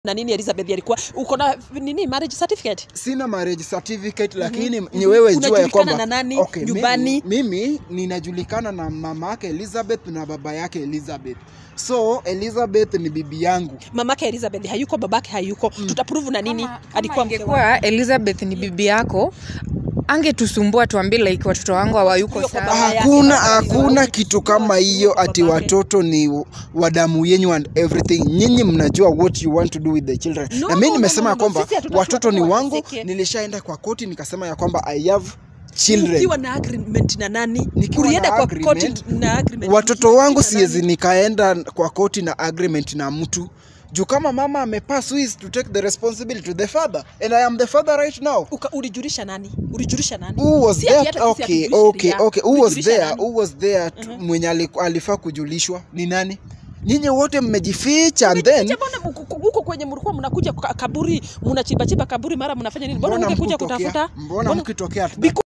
na nini Elizabeth alikuwa uko na nini marriage certificate sina marriage certificate lakini ni wewe jua ya Unajulikana kwamba na nani? okay, Nyumbani? mimi, mimi ninajulikana na mama yake Elizabeth na baba yake Elizabeth so Elizabeth ni bibi yangu mamake Elizabeth hayuko babake hayuko tutaprove na nini alikuwa mke wake. ingekuwa elizabeth ni bibi yako angetusumbua tuambie like watoto wangu hawayuko Huyo kwa sawa baba yake hakuna baba yake hakuna baba kitu kama hiyo ati babake. watoto ni wadamu yenyu and everything nyinyi mnajua what you want to do with the children No, na mimi no, nimesema no, ya no, kwamba sisi hatutaki watoto ni watoto wangu wateseke. nilishaenda kwa koti nikasema ya kwamba i have children ukiwa na agreement na nani Nikiwa ulienda na kwa agreement, koti na agreement watoto ukiwa wangu na siwezi nani? nikaenda kwa koti na agreement na mtu juu kama mama amepass who is to take the responsibility to the father and i am the father right now Uka, ulijulisha nani ulijulisha nani who was Si ati there hata sisi okay hatujulishi okay sheria. okay who was Ulijulisha there nani? who was there tu- mwenye aliku- alifaa kujulishwa ni nani nyinyi wote mmejificha and then Mmejificha, mbona huko- huko kwenye mlikuwa mnakuja kwa kaburi mnachimba chimba kaburi mara mnafanya nini mbona mbona mngekuja mkitokea kutafuta mbona mkitokea Because-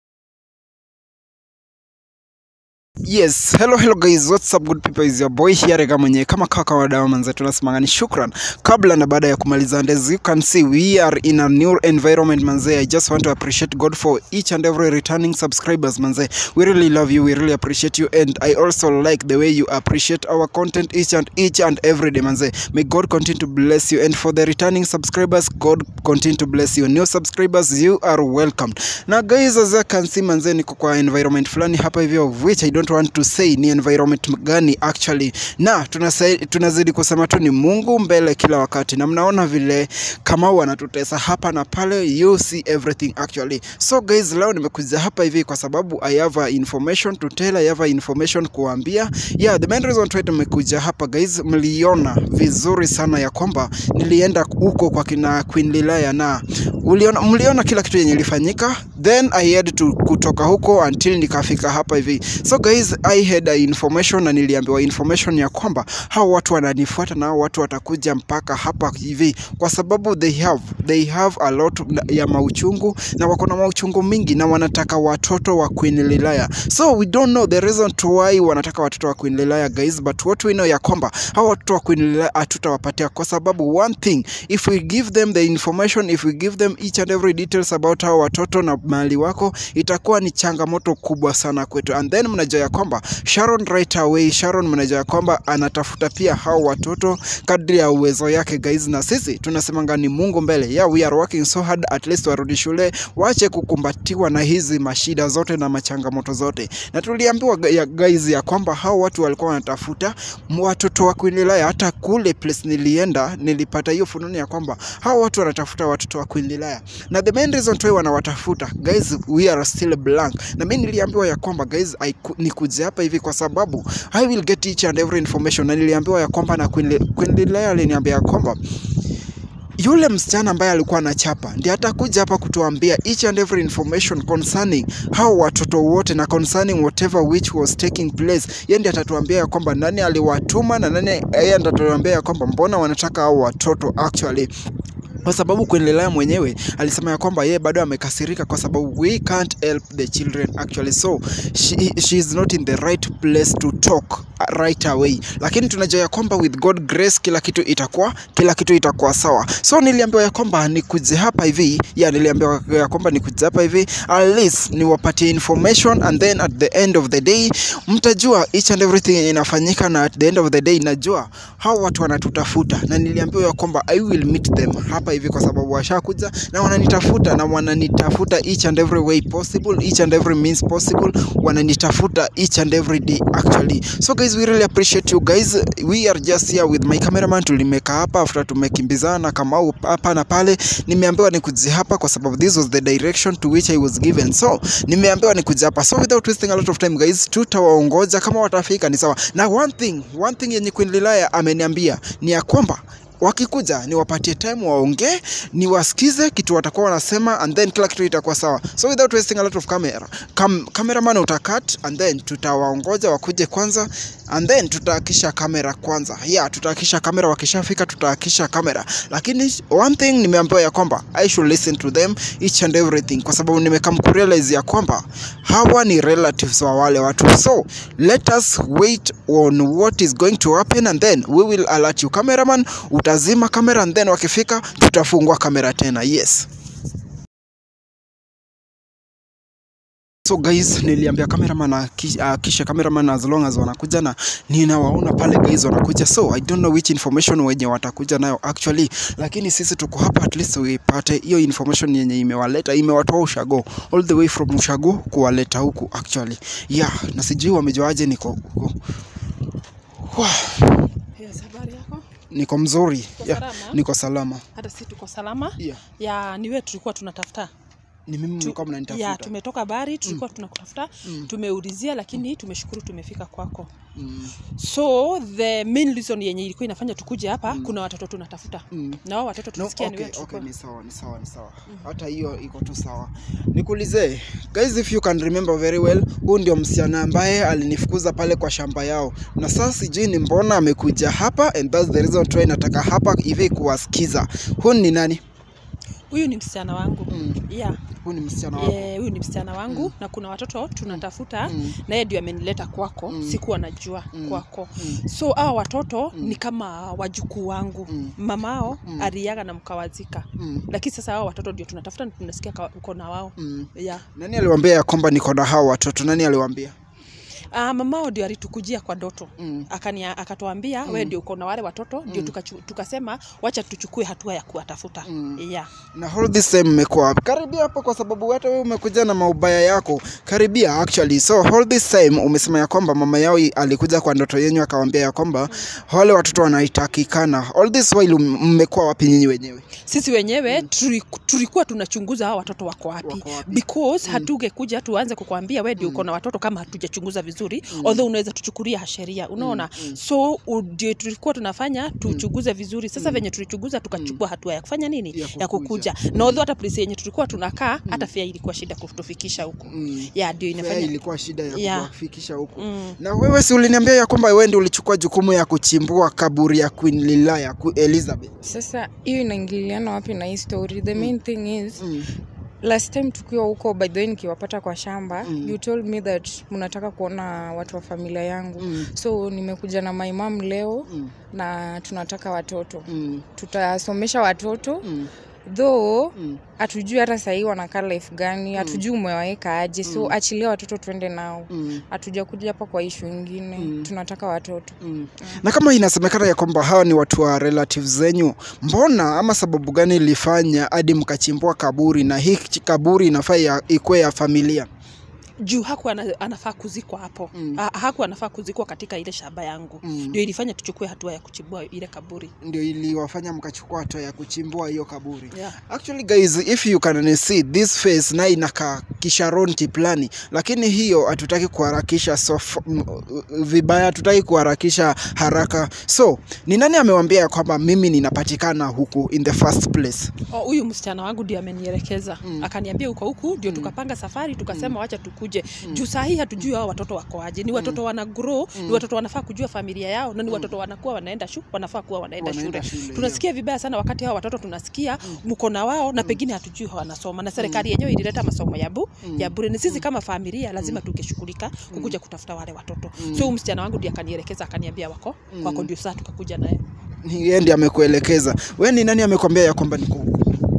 Yes, hello hello guys, what's up good people, is your boy here Rega mwenye kama kaka wa dawa manze, tunasemanga ni shukran. Kabla na baada ya kumaliza, and as you can see we are in a new environment manze. I just want to appreciate God for each and every returning subscribers manze. We really love you, we really appreciate you and I also like the way you appreciate our content each and each and every day manze. May God continue to bless you and for the returning subscribers, God continue to bless you. New subscribers, you are welcomed. Na guys, as you can see manze, niko kwa environment fulani hapa hivyo of which I don't want to say ni environment gani actually, na tunasai, tunazidi kusema tu ni Mungu mbele kila wakati, na mnaona vile Kamau anatutesa hapa na pale, you see everything actually. So guys, leo nimekuja hapa hivi kwa sababu I have a information to tell, I have a information kuambia. Yeah, the main reason why tumekuja hapa guys, mliona vizuri sana ya kwamba nilienda huko kwa kina Queen Lilaya na uliona, mliona kila kitu yenye ilifanyika, then I had to kutoka huko until nikafika hapa hivi. So guys, I had a information na niliambiwa information ya kwamba hao watu wananifuata na hao watu watakuja mpaka hapa hivi, kwa sababu they have they have a lot ya mauchungu na wako na mauchungu mingi na wanataka watoto wa Queen Lilaya. So we don't know the reason to why wanataka watoto wa Queen Lilaya guys, but what we know ya kwamba hao watoto wa Queen Lilaya hatutawapatia kwa sababu one thing if we give them the information if we give them each and every details about hao watoto na mali wako itakuwa ni changamoto kubwa sana kwetu and then mnajua ya kwamba Sharon right away Sharon mnajua ya kwamba anatafuta pia hao watoto kadri ya uwezo yake guys na sisi tunasemanga ni Mungu mbele yeah we are working so hard at least warudi shule waache kukumbatiwa na hizi mashida zote na machangamoto zote na tuliambiwa gu- ya guys ya kwamba hao watu walikuwa wanatafuta m- watoto wa Queen Lilaya hata kule place nilienda nilipata hiyo fununu ya kwamba hao watu wanatafuta watoto wa Queen Lilaya na the main reason why wanawatafuta guys we are still blank na mimi niliambiwa ya kwamba guys I ku- nikuje hapa hivi kwa sababu I will get each and every information na niliambiwa ya kwamba na Queen, Li- Queen Lilaya aliniambia ya kwamba yule msichana ambaye alikuwa anachapa ndiye atakuja hapa kutuambia each and every information concerning hao watoto wote na concerning whatever which was taking place. Yeye ndiye atatuambia ya kwamba nani aliwatuma na nani, yeye ndiye atatuambia ya kwamba mbona wanataka hao watoto actually kwa sababu kuendelea mwenyewe alisema ya kwamba yeye bado amekasirika kwa sababu we can't help the children actually so she, she is not in the right place to talk right away lakini tunajua ya kwamba with god grace kila kitu itakuwa kila kitu itakuwa sawa so niliambiwa ya kwamba nikuje hapa hivi ya niliambiwa ya kwamba nikuje hapa hivi at least niwapatie information and then at the end of the day mtajua each and everything yenye inafanyika na at the end of the day najua hao watu wanatutafuta na niliambiwa ya kwamba i will meet them hapa hivi kwa sababu washakuja na wananitafuta na wananitafuta each and every way possible each and every means possible wananitafuta each and every day actually so guys we really appreciate you guys we are just here with my cameraman tulimeka hapa after tumekimbizana kama hapa na pale nimeambiwa nikuje hapa kwa sababu this was the direction to which I was given so nimeambiwa nikuje hapa so without wasting a lot of time guys tutawaongoja kama watafika ni sawa na one thing one thing yenye Queen Lilaya ameniambia ni ya kwamba wakikuja niwapatie time waongee niwasikize kitu watakuwa wanasema and then kila kitu itakuwa sawa so without wasting a lot of camera Cam, cameraman utakat and then tutawaongoja wakuje kwanza and then tutaakisha kamera kwanza yeah tutaakisha kamera wakishafika tutaakisha kamera lakini one thing nimeambiwa ya kwamba i should listen to them each and everything kwa sababu nimekam kurealize ya kwamba hawa ni relatives wa wale watu so let us wait on what is going to happen and then we will alert you cameraman tutazima kamera and then wakifika tutafungua kamera tena yes So guys, niliambia cameraman aki- akishe cameraman as long as wanakuja na ninawaona pale guys wanakuja, so I don't know which information wenye watakuja nayo actually, lakini sisi tuko hapa at least uipate hiyo information yenye imewaleta imewatoa ushago all the way from ushago kuwaleta huku actually, yeah, na sijui wamejuaje niko huku. Wah, Yes, habari yako? niko mzuri Uko yeah, salama? niko salama Hata si tuko salama. yeah. Ya ni wewe tulikuwa tunatafuta. Ni mimi Tu- mlikuwa Ya mnanitafuta tumetoka bari tulikuwa tunakutafuta. Mm. Tumeulizia lakini tumeshukuru tumefika kwako. mm. So the main reason yenye ilikuwa inafanya tukuje hapa kuna watoto tunatafuta. Mm. Na wao watoto No, tulisikia ni okay, wewe okay, tulikuwa. ni sawa, ni sawa, ni sawa. Hata hiyo iko tu sawa. Nikuulize, guys if you can remember very well, huyu ndio msichana ambaye alinifukuza pale kwa shamba yao. Na sasa sijui ni mbona amekuja hapa and that's the reason why nataka hapa hivi kuwasikiza. Huyu ni nani? Huyu ni msichana wangu. Mm. Yeah. Huyu ni msichana wako. Eh, huyu ni msichana wangu na kuna watoto tunatafuta Mm. na yeye ndio amenileta kwako Mm. sikuwa najua Mm. kwako Mm. so hawa watoto Mm. ni kama wajukuu wangu Mm. mamao Mm. aliaga na mkawazika Mm. lakini sasa hawa watoto ndio tunatafuta na tunasikia ka- uko na wao Mm. yeah. Nani aliwaambia ya kwamba niko na hao watoto? Nani aliwaambia? Ah, mamao ndio alitukujia kwa doto Mm. akania akatuambia Mm. we ndio uko na wale watoto ndio Mm. tukachu- tukasema wacha tuchukue hatua ya kuwatafuta Mm. yeah. na all this time mmekuwa wapi? Karibia hapo, kwa sababu hata wewe umekuja na maubaya yako. Karibia actually. So all this time umesema ya kwamba mama yao i- alikuja kwa ndoto yenyu akawaambia ya kwamba wale watoto wanaitakikana. All this while m- mmekuwa wapi nyinyi wenyewe? sisi wenyewe tuli- tulikuwa tunachunguza hao watoto wako wapi Wako wapi? because hatungekuja tuanze kukwambia we ndio uko na watoto kama hatujachunguza vizuri although unaweza tuchukulia sheria unaona so u- ndio tulikuwa tunafanya tuchunguze vizuri sasa venye tulichunguza tukachukua hatua ya kufanya nini Ya ya kukuja. kukuja na although hata polisi yenye tulikuwa tunakaa hata fia ilikuwa shida kutufikisha huko Mm. ya ndio Fea inafanya ilikuwa shida ya Yeah. kuwafikisha huku. Mm. Na wewe si uliniambia ya kwamba wewe ndio ulichukua jukumu ya kuchimbua kaburi ya Queen Lila ya Ku- Elizabeth. sasa hiyo inaingiliana wapi na hii story the main thing is Mm. last time tukiwa huko by the way nikiwapata kwa shamba Mm. you told me that mnataka kuona watu wa familia yangu Mm. so nimekuja na my mom leo Mm. na tunataka watoto Mm. tutasomesha watoto Mm. though Mm. hatujui hata sahii wanakaa life gani hatujui umewaweka aje so achilia watoto tuende nao Mm. hatuja kuja hapa kwa ishu ingine Mm. tunataka watoto Mm. Na kama inasemekana ya kwamba hawa ni watu wa relatives zenyu, mbona ama sababu gani ilifanya hadi mkachimbua kaburi na hii chi- kaburi inafaa ya- ikuwe ya familia? juu haku ana, anafaa kuzikwa hapo Mm. Ha- haku anafaa kuzikwa katika ile shamba yangu Mm. ndio ilifanya tuchukue hatua ya kuchimbua ile kaburi Ndio iliwafanya mkachukua hatua ya kuchimbua hiyo kaburi. yeah. Actually guys, if you can see this face na inakaa Kisharon Kiplani, lakini hiyo hatutaki kuharakisha so f- m- vibaya, hatutaki kuharakisha haraka. So ni nani amewambia ya kwamba mimi ninapatikana huku in the first place? Oh, huyu msichana wangu ndio amenielekeza Mm. akaniambia uko huku ndio tukapanga safari tukasema wacha tukuje juu saa hii hatujui hao watoto wako aje ni watoto wana grow ni watoto wanafaa kujua familia yao na ni watoto wanakuwa wanaenda shu wanafaa kuwa wanaenda, Wanaenda shule, shule, tunasikia vibaya sana wakati hao watoto tunasikia mko na wao na pengine hatujui wanasoma na serikali yenyewe ilileta masomo ya bu ya bure ni sisi kama familia lazima tungeshughulika kukuja kutafuta wale watoto so huyu msichana wangu ndiye akanielekeza akaniambia wako wako ndio saa tukakuja naye Yeye ndiye amekuelekeza. We ni nani amekwambia ya kwamba niko huku?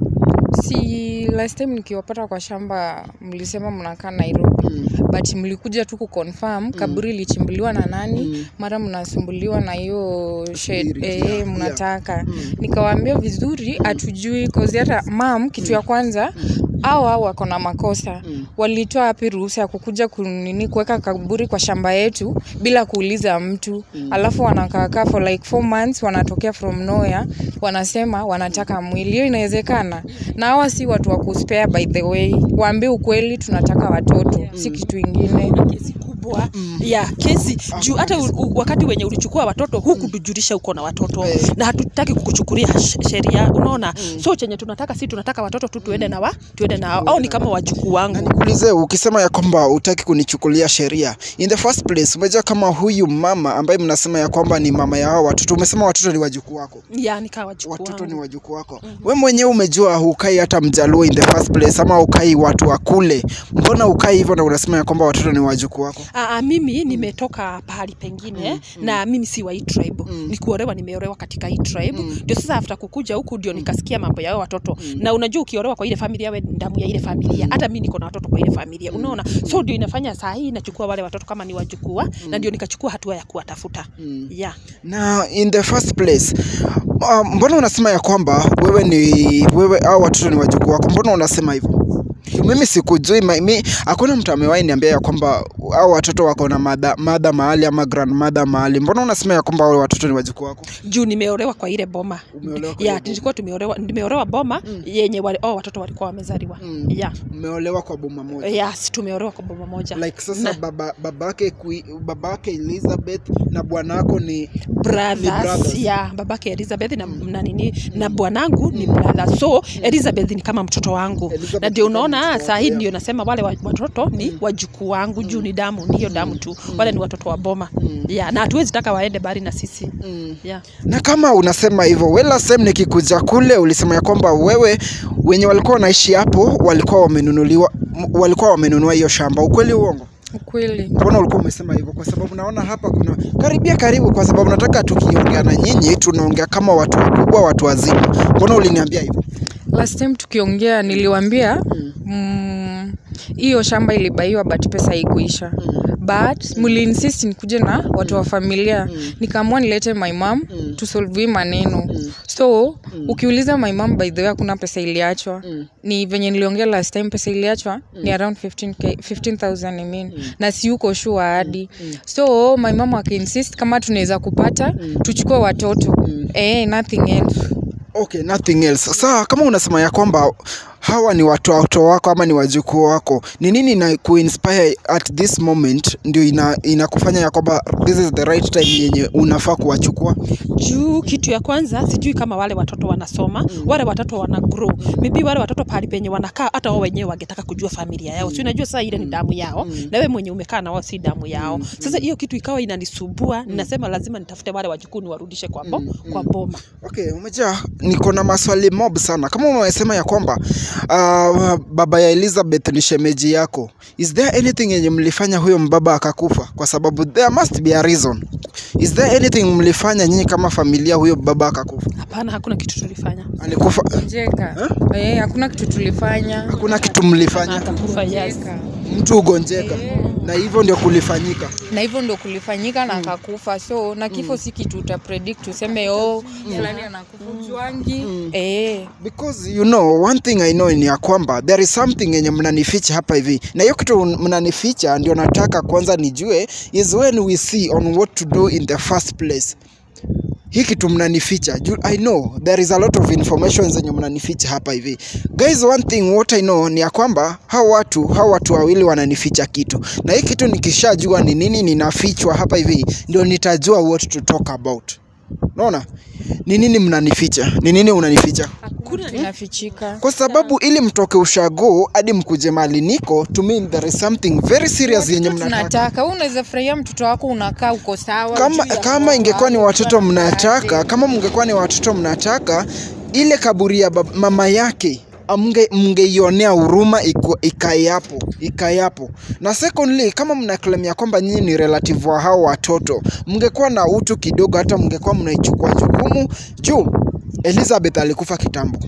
si last time nikiwapata kwa shamba mlisema mnakaa nairobi Mm. but mlikuja tu kuconfirm kaburi ilichimbuliwa na nani Mm. mara mnasumbuliwa na hiyo shed Spirit, eh, yeah, mnataka Mm. nikawaambia vizuri hatujui kozi hata mam kitu ya kwanza au au wako na makosa Mm. walitoa wapi ruhusa ya kukuja kunini kuweka kaburi kwa shamba yetu bila kuuliza mtu alafu wanakaakaa for like four months wanatokea from nowhere wanasema wanataka mwili hiyo inawezekana na hawa si watu wa kuspare by the way waambie ukweli tunataka watoto si kitu ingine kesi kubwa ya kesi juu hata u, u, wakati wenye ulichukua watoto huku tujulisha uko na watoto Eh. na hatutaki kukuchukulia sh- sheria unaona so chenye tunataka si tunataka watoto tu tuende na wa tuende na au ni kama wajukuu Na wangu nikuulize, ukisema ya kwamba utaki kunichukulia sheria, in the first place, umejua kama huyu mama ambaye mnasema ya kwamba ni mama ya hao watoto, umesema watoto ni wajukuu wako, ya nikaa wajukuu watoto ni wangu wajukuu wako. We mwenyewe umejua hukai hata mjaluo in the first place, ama ukai watu wa kule, mbona ukai hivyo na unasema ya kwamba watoto ni wajukuu wako? Aa, mimi nimetoka pahali pengine na mimi si wa hii tribe ni kuolewa nimeolewa katika hii tribe ndio sasa after kukuja huku ndio nikasikia mambo ya hao watoto na unajua ukiolewa kwa ile familia we ni damu ya ile familia hata mimi niko na watoto kwa ile familia unaona so ndio inafanya saa hii nachukua wale watoto kama ni wajukua na ndio nikachukua hatua ya kuwatafuta yeah. na in the first place uh, mbona unasema ya kwamba wewe ni wewe au watoto ni wajukuu wako mbona unasema hivyo mimi sikujui ma- mi hakuna mtu amewahi niambia ya kwamba au watoto wako na madha, madha mahali ama grandmother mahali mbona unasema ya kwamba wale watoto ni wajukuu wako juu nimeolewa kwa ile boma Umeolewa kwa ile ya boma. tulikuwa tumeolewa nimeolewa boma yenye wale, oh, watoto walikuwa wamezaliwa Mm. yeah. mmeolewa kwa boma moja yes tumeolewa kwa boma moja like sasa Na- baba babake kui, babake Elizabeth na bwanako ni Ni brothers, brothers. ya babake Elizabeth na, na nini na bwanangu ni brother so Elizabeth ni kama mtoto wangu Elizabeth na ndio ni kama unaona mtoto saa hii wako, ndio nasema wale wa- watoto ni wajukuu wangu juu ni damu ni hiyo damu tu wale ni watoto wa boma ya na hatuwezi taka waende bari na sisi ya na kama unasema hivyo wela sem nikikuja kule ulisema ya kwamba wewe wenye walikuwa wanaishi hapo walikuwa wamenunuliwa m- walikuwa wamenunua hiyo shamba ukweli uongo ukweli mbona ulikuwa umesema hivyo kwa sababu naona hapa kuna karibia karibu kwa sababu nataka tukiongea na nyinyi tunaongea kama watu wakubwa watu wazima mbona uliniambia hivyo last time tukiongea niliwambia mm, hiyo shamba ilibaiwa but pesa haikuisha but muliinsist nikuje na watu wa familia nikaamua nilete my mom tusolve hii maneno so ukiuliza my mom by the way hakuna pesa iliachwa ni venye niliongea last time pesa iliachwa ni around 15K 15000 I mean na si uko sure hadi so my mom akiinsist kama tunaweza kupata tuchukue watoto eh nothing else okay nothing else saa kama unasema ya kwamba hawa ni watoto wako ama ni wajukuu wako ni nini na kuinspire at this moment ndio ina inakufanya ya kwamba this is the right time yenye unafaa kuwachukua juu kitu ya kwanza sijui kama wale watoto wanasoma wale watoto wana grow maybe wale watoto pahali penye wanakaa hata wao wenyewe wangetaka kujua familia yao si unajua sasa ile ni damu yao na wewe mwenye umekaa na wao si damu yao sasa hiyo kitu ikawa inanisumbua ninasema lazima nitafute wale wajukuu niwarudishe kwa, bo, kwa boma okay umejaa niko na maswali mob sana kama umesema ya kwamba uh, baba ya elizabeth ni shemeji yako is there anything yenye mlifanya huyo mbaba akakufa kwa sababu there must be a reason is there anything mlifanya nyinyi kama familia huyo baba akakufa hapana hakuna kitu tulifanya alikufa gonjeka eh, hakuna kitu tulifanya hakuna kitu mlifanya akakufa yes. Gonjeka. mtu ugonjeka na hivyo ndio kulifanyika na hivyo ndo kulifanyika na akakufa so na kifo si kitu uta predict useme oh fulani anakufa ujuangi eh because you know one thing i know ni ya kwamba there is something yenye mnanificha hapa hivi na hiyo kitu mnanificha ndio nataka kwanza nijue is when we see on what to do in the first place hii kitu mnanificha Ju- i know there is a lot of information zenye mnanificha hapa hivi guys one thing what i know ni ya kwamba hao watu hao watu wawili wananificha kitu na hii kitu nikishajua ni nini ninafichwa hapa hivi ndio nitajua what to talk about unaona ni nini mnanificha ni nini unanificha kuna inafichika kwa sababu ili mtoke ushago hadi mkuje mali niko to me there is something very serious yenye Watoto mnataka tunataka wewe unaweza furahia mtoto wako unakaa uko sawa kama, hujui kama ya ingekuwa ni kwamba, watoto hujui mnataka aje. kama mngekuwa ni watoto mnataka ile kaburi ya bab- mama yake amge- mngeionea huruma iko- ikae hapo ikae hapo na secondly kama mnaklemia kwamba nyinyi ni relative wa hao watoto mngekuwa na utu kidogo hata mngekuwa mnaichukua jukumu juu elizabeth alikufa kitambo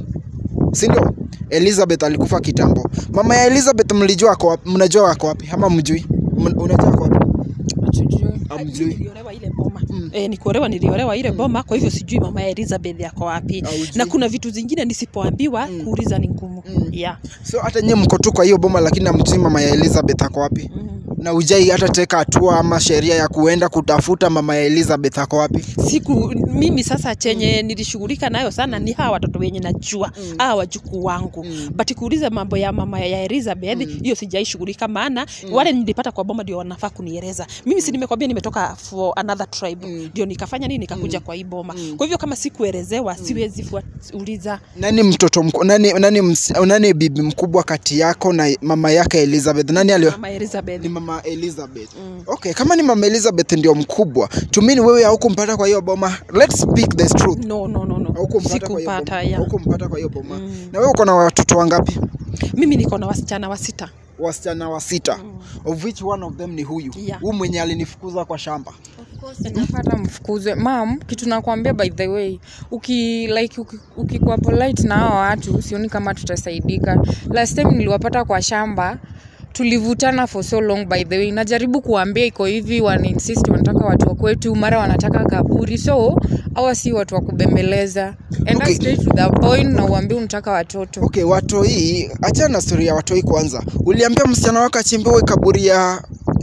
si ndio elizabeth alikufa kitambo mama ya elizabeth mlijua ako wapi mnajua ako wapi ama mjui M- unajua ako wapi Hatujui. amjui niliolewa ile boma mm. e, nikuolewa niliolewa ile boma kwa hivyo sijui mama ya Elizabeth yako wapi Haujui. na kuna vitu zingine nisipoambiwa mm. kuuliza ni ngumu mm. yeah. so hata nyie mko tu kwa hiyo boma lakini amjui mama ya elizabeth ako wapi mm. na ujai hata teka hatua ama sheria ya kuenda kutafuta mama ya elizabeth ako wapi siku mimi sasa chenye nilishughulika nayo sana ni hawa watoto wenye najua mm. hawa wajukuu wangu mm. but kuuliza mambo ya mama ya Elizabeth hiyo sijaishughulika maana wale nilipata kwa boma ndio wanafaa kunieleza mimi si nimekwambia nimetoka for another tribe ndio nikafanya nini nikakuja kwa hii boma kwa hivyo kama sikuelezewa siwezi fuat- uliza nani mtoto mku, nani, nani, ms, nani bibi mkubwa kati yako na mama yake elizabeth nani alio mama Elizabeth ni mama elizabeth mm. okay kama ni mama elizabeth ndio mkubwa tumini wewe haukumpata kwa hiyo boma let's speak the truth no no no no haukumpata kwa hiyo sikupata boma ya haukumpata kwa hiyo boma na wewe uko na watoto wangapi mimi niko na wasichana wa sita wasichana wa sita of which one of them ni huyu Yeah. huu mwenye alinifukuza kwa shamba Inafata mfukuzwe mam kitu nakwambia by the way uki like uki- ukikuwa polite na hawa watu sioni kama tutasaidika last time niliwapata kwa shamba tulivutana for so long by the way najaribu kuambia iko hivi wana insist wanataka watu wa kwetu mara wanataka kaburi so hawa si watu wa kubembeleza enda Okay. straight to the point na uambie unataka watoto okay watoi achana na story ya watoi kwanza uliambia msichana wako achimbiwe kaburi ya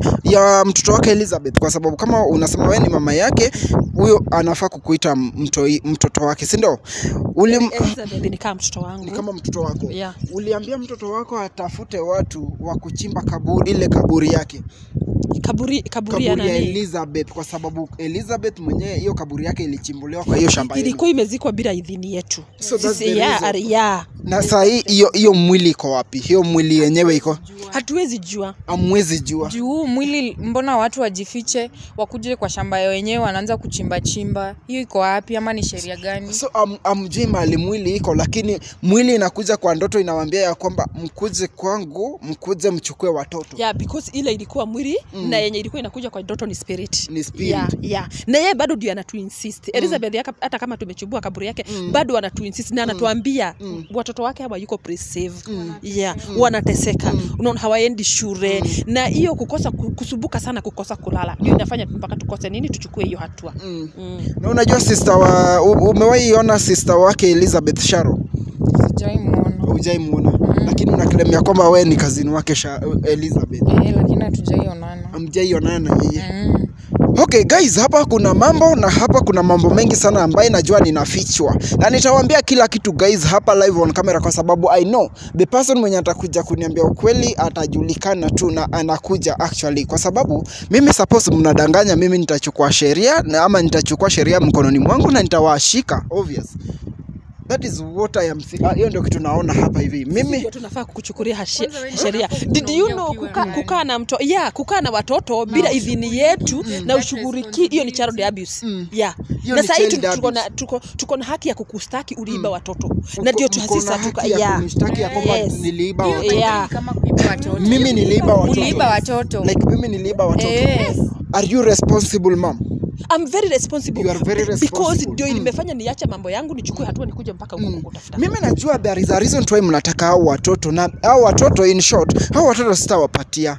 ya mtoto wake elizabeth kwa sababu kama unasema wewe ni mama yake huyo anafaa kukuita mtoi, mtoto wake si ndio Ulim... Elizabeth ni kama mtoto wangu ni kama mtoto wako Yeah. uliambia mtoto wako atafute watu wa kuchimba kaburi ile kaburi yake kaburi kaburi ya kaburi ya nani elizabeth kwa sababu elizabeth mwenyewe hiyo kaburi yake ilichimbuliwa kwa hiyo shamba yenu. ilikuwa imezikwa bila idhini yetu So that's the Sisi- yeah, reason. ari- yeah. na saa hii hiyo hiyo mwili iko wapi hiyo mwili yenyewe iko hatuwezi jua amwezi jua juu huu mwili mbona watu wajifiche wakuje kwa shamba ya wenyewe wanaanza kuchimba chimba hiyo iko wapi ama ni sheria gani so am, amjui mahali mwili iko lakini mwili inakuja kwa ndoto inawambia ya kwamba mkuje kwangu mkuje mchukue watoto yeah, because ile ilikuwa mwili mm. na yenye ilikuwa inakuja kwa ndoto ni spirit Ni spirit. yeah, yeah. na yeye bado ndio anatu insist elizabeth yaka- hata kama tumechubua kaburi yake mm. bado anatu insist na anatuambia mm. watoto wake hawa yuko presave mm. yeah, mm. wanateseka mm. unaona hawaendi shule mm. na hiyo kukosa ku- kusubuka sana kukosa kulala ndio inafanya mpaka tukose nini tuchukue hiyo hatua mm. mm. na unajua sister wa u- umewahi ona sister wake elizabeth sharo sijaimwona hujaimuona lakini unakilemea kwamba we ni kazini wake Sha, elizabeth eh, lakini hatujaionana amjaionana na yeye mm. okay guys hapa kuna mambo na hapa kuna mambo mengi sana ambayo najua ninafichwa na nitawaambia kila kitu guys hapa live on camera kwa sababu i know the person mwenye atakuja kuniambia ukweli atajulikana tu na anakuja actually kwa sababu mimi suppose mnadanganya mimi nitachukua sheria na ama nitachukua sheria mkononi mwangu na nitawashika obvious that is what i am thi- ah, hiyo ndio kitu naona hapa hivi mimi Ndio tunafaa kukuchukulia hashi- Kwanza wewe sheria hapo did you unaongea know ukiwa kukaa ndani. kukaa na mto yeah, kukaa na watoto bila idhini yetu na That ushughulikie hiyo ni child abuse Mm. yeah. Hiyo na ni sahii child tuko na, abuse. tuko, tuko na haki ya kukustaki uliiba watoto na Mko- ndio mko na tuhasisa tuka haki ya yeah. kunishtaki ya kwamba Yes. niliiba Hiyo watoto Yeah. ni kama kuiba watoto mimi niliiba watoto uliiba watoto like mimi niliiba watoto Yes. are you responsible mom I'm very responsible You are very because responsible. ndio Mm. nimefanya niache mambo yangu nichukue hatua nikuje mpaka huko kutafuta mimi najua there is a reason why mnataka hao watoto na hao watoto in short hao watoto sitawapatia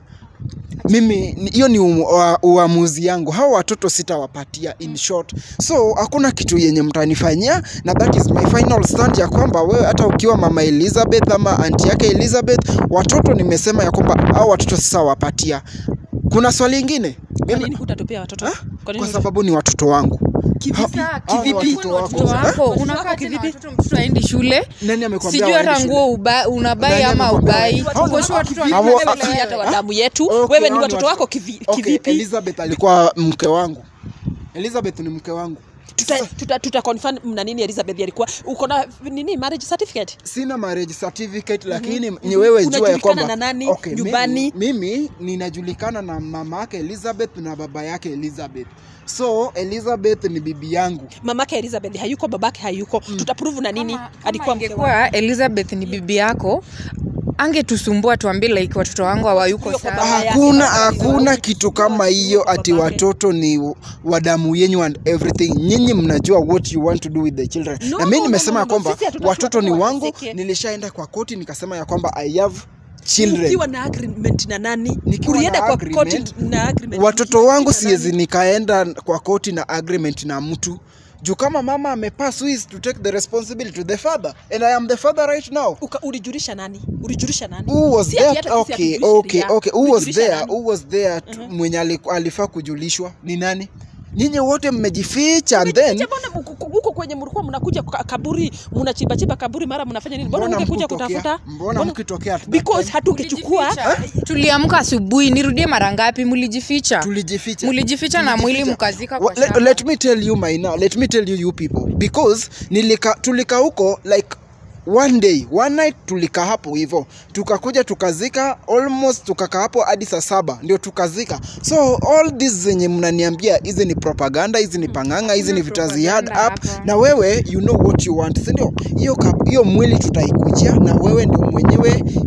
mimi ni- hiyo ni umu- ua- uamuzi yangu hao watoto sitawapatia in short so hakuna kitu yenye mtanifanyia na that is my final stand ya kwamba wewe hata ukiwa mama elizabeth ama anti yake elizabeth watoto nimesema ya kwamba hao watoto sitawapatia kuna swali ingine kwa nini hutatupia watoto kwa kwa nini sababu ni watoto wangu kivipi Ha- hao ni kivipi watoto wako. mtoto wako Watoto unakaa wako tena kivipi? watoto mtoto aendi shule nani amekwambia sijui hata waende nguo shule? uba, unabai Nani ama amekwambia ubai waende? Hao ni Uko sure watoto- watoto hao- wanaenda hao- shule Wewe hata wa damu yetu Okay, wewe ni hao watoto watoto- wako kivi- Okay, kivipi Elizabeth alikuwa mke wangu. Elizabeth ni mke wangu. tuta, tuta, tuta confirm na nini Elizabeth alikuwa uko na nini marriage certificate Sina marriage certificate lakini ni wewe jua ya Unajulikana kwamba na nani? Okay, Nyumbani? Mimi, mimi ninajulikana na mama yake Elizabeth na baba yake Elizabeth. So Elizabeth ni bibi yangu. mamake Elizabeth hayuko babake hayuko tutaprove na nini Kama- alikuwa kama mke wake ingekuwa elizabeth ni bibi yako angetusumbua tuambie like watoto wangu hawayuko Huyo kwa sawa baba yake, Hakuna baba yake, hakuna baba kitu yake, kama hiyo baba ati yake. watoto ni wa damu yenyu and everything. Nyinyi mnajua what you want to do with the children. No, na mimi no, nimesema no, ya no, kwamba sisi hatutaki watoto ni watoto wangu, wateseke. nilishaenda kwa koti nikasema ya kwamba I have children. ukiwa na agreement na nani Nikiwa ulienda na kwa agreement, court na agreement watoto wangu na siwezi nani? nikaenda kwa koti na agreement na mtu juu kama mama amepass who is to take the responsibility to the father and i am the father right now Uka, ulijulisha nani ulijulisha nani who was Si ati there hata sisi okay hatujulishi okay sheria. okay who was Ulijulisha there nani? who was there tu- mwenye aliku- alifaa kujulishwa ni nani nyinyi wote mmejificha and then Umejificha mbona mko- huko kwenye mlikuwa mnakuja kwa kaburi mnachimba chimba kaburi mara mnafanya nini mbona mbona ungekuja mkutokea kutafuta mbona mkitokea at that because time? hatungechukua tuliamka asubuhi nirudie mara ngapi mlijificha tulijificha mlijificha na mwili Tulijificha. mkazika kwa Wa- let, shamba. let me tell you my now let me tell you you people because nilika tulika huko like one day one night tulika hapo hivyo tukakuja tukazika almost tukakaa hapo hadi saa saba ndio tukazika so all this zenye mnaniambia hizi ni propaganda hizi ni panganga hizi ni Hakuna vita ziad propaganda up hapa. na wewe you know what you want si ndio hiyo kap- hiyo mwili tutaikujia na wewe ndio mwenyewe hiyo kitu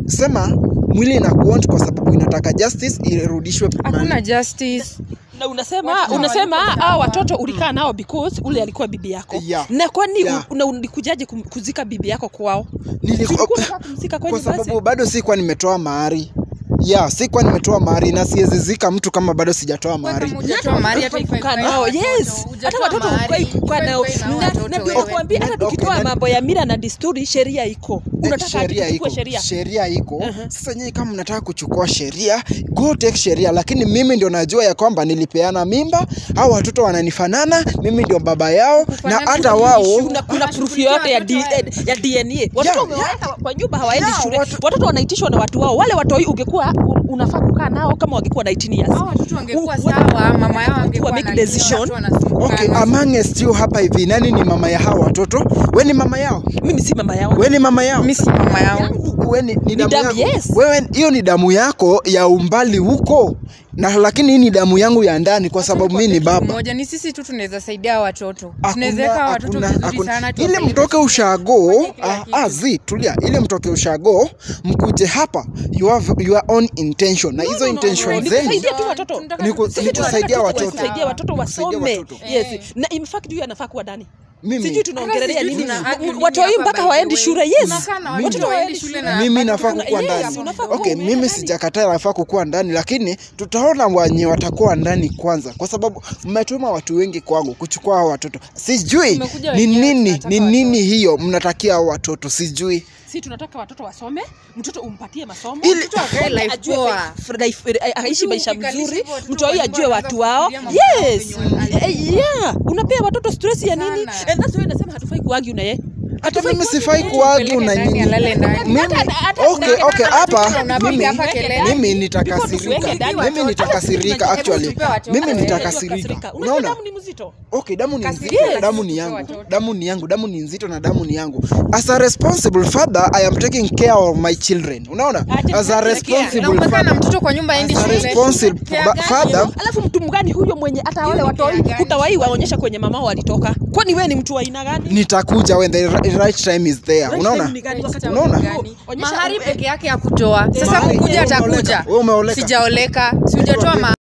sema mwili ina kuont kwa sababu inataka justice irudishwe hakuna mahali. justice na unasema Watu unasema hawako hao sawa. watoto ulikaa nao because ule alikuwa bibi yako Yeah. na kwani Yeah. u- na ulikujaje kum- kuzika bibi yako kwao Niliku- Si ulikuwa unataka kumzika kwenye kwa basi? sababu bado sikuwa nimetoa mahari ya sikuwa nimetoa mahari na siwezizika mtu kama bado sijatoa mahari hujatoa mahari hata ifai kukaa kukaa na nao watoto. yes hata Hujatoa watoto mahari, hufai kukaa ifai nao kukaa na Na- watoto na ndio wewe. nakwambia hata Okay, tukitoa na- mambo ya mila na desturi sheria iko unataka sheria tuchukue iko sheria sheria iko Uh-huh. sasa nyinyi kama mnataka kuchukua sheria go take sheria lakini mimi ndio najua ya kwamba nilipeana mimba au watoto wananifanana mimi ndio baba yao na Kufanana hata ni wao issue. kuna, kuna proof Wanashughulikia yoyote ya, watoto D- hayo. ya DNA watoto Yeah, umewaweka kwa nyumba hawaendi Yeah, shule watu- watoto wanaitishwa na watu wao wale watoi ungekuwa u- unafaa kukaa nao kama wangekuwa 19 years Hao watoto wangekuwa U- sawa mama yao angekuwa make anajua decision. watu wanasumbukana. okay amongst you hapa hivi nani ni mama ya hao watoto we ni mama yao mimi si mama yao we ni mama yao mi si mama yao we ni, ni damu damu, yako. yes. wewe hiyo ni damu yako ya umbali huko na lakini hii ni damu yangu ya ndani kwa sababu mi ni baba moja ni sisi tu tunaweza saidia watoto Hakuna- tunaweza weka watoto hakuna- vizuri hakuna- sana ile tuwapeleke mtoke ushago Wafanye kila ah, kitu. ah, zi tulia ile mtoke ushago mkuje hapa your, your own intention na hizo intention ni zenu kusaidia tu watoto Tunataka Ni ku- tusaidia ni kusaidia watoto watoto. kusaidia watoto Kusaidia wasome watoto. yes Eh. na in fact huyu anafaa kuwa ndani mimi sijui tunaongelelea Hata sijui nini tuna argue nini watoi hapa mpaka by the waendi way. shule yes Tunakaa na watoto Watoto waendi waendi shule shule. na mimi bado nafaa tuna- kukuwa yes, ndani unafaa kuwa okay umeenda mimi ndani. sijakataa nafaa kukuwa ndani lakini tutaona wenye watakuwa ndani kwanza kwa sababu mmetuma watu wengi kwangu kuchukua hao watoto sijui Tumekuja ni wenyewe, nini tunataka ni nini watoto. hiyo mnatakia hao watoto sijui si tunataka watoto wasome mtoto umpatie masomo Ili- mtoto Akae asome, life ajue poa. fa- life- eh, aishi Mtu maisha ukikalisha mzuri hivyo watoto mtoi wa ajue nyumba watu wanaanza wao kufikiria mambo yao yes venye wana- Eh, yeah unapea watoto stress ya nini Sana. and that's why nasema hatufai kuagi na yeye hata Hatufai mimi kuagi sifai na yeye. kuagi Peleke na ndani, nyinyi alale ndani. mimi Hata- hata- okay hata- okay hata- hapa hata- unapiga mimi hapa kelele. mimi Before nitakasirika tuweke ndani mimi watoto. nitakasirika Hebu actually tupe watoto. mimi Eh, nitakasirika Unajua unaona damu ni mzito okay damu ni Kasirika, nzito yes. damu ni Tupe yangu watoto. damu ni yangu damu ni nzito na damu ni yangu as a responsible father i am taking care of my children unaona Aje as a care. responsible na umekaa na father mtoto kwa nyumba aendi as a shule responsible Care ba- gani? father alafu mtu mgani huyo mwenye hata wale ni watoi care gani? hutawai waonyesha kwenye mamao walitoka kwani wewe ni mtu wa aina gani nitakuja when the ri- right time is there Right unaona time ni gani? Wakati Unaona? Gani? Onyesha- mahari peke yake ya kutoa sasa Mahari, kukuja wewe umeoleka. atakuja Wewe umeoleka. sijaoleka sijatoa